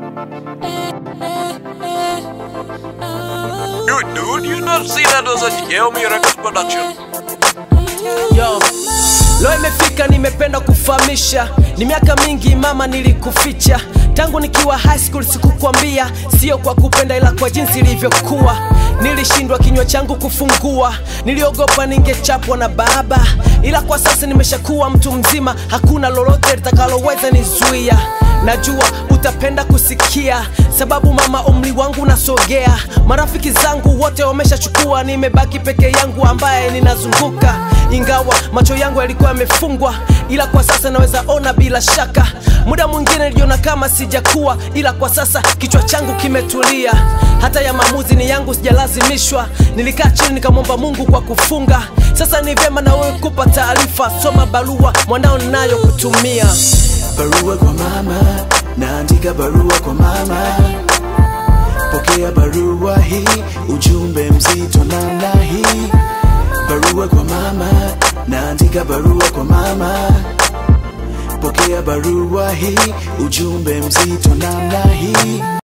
Dude, dude, you not see that was a Xiaomi Records production. Yo. Leo imefika nimependa kufahamisha, ni miaka mingi mama nilikuficha, tangu nikiwa high school sikukwambia, sio kwa kupenda ila kwa jinsi ilivyokuwa. Nilishindwa kinywa changu kufungua, niliogopa ningechapwa na baba, ila kwa sasa nimeshakuwa mtu mzima, hakuna lolote litakaloweza nizuia. Najua utapenda kusikia, sababu mama, umri wangu unasogea, marafiki zangu wote wameshachukua, nimebaki peke yangu ambaye ninazunguka ingawa macho yangu yalikuwa yamefungwa, ila kwa sasa naweza ona bila shaka. Muda mwingine niliona kama sijakuwa, ila kwa sasa kichwa changu kimetulia. Hata ya maamuzi ni yangu, sijalazimishwa. Nilikaa chini nikamwomba Mungu kwa kufunga. Sasa ni vyema na wewe kupa taarifa, soma barua mwanao ninayo kutumia. barua kwa mama, naandika barua kwa mama. Pokea barua hii, ujumbe mzito namna hii. Barua kwa mama, naandika barua kwa mama. Pokea barua hii, ujumbe mzito namna hii.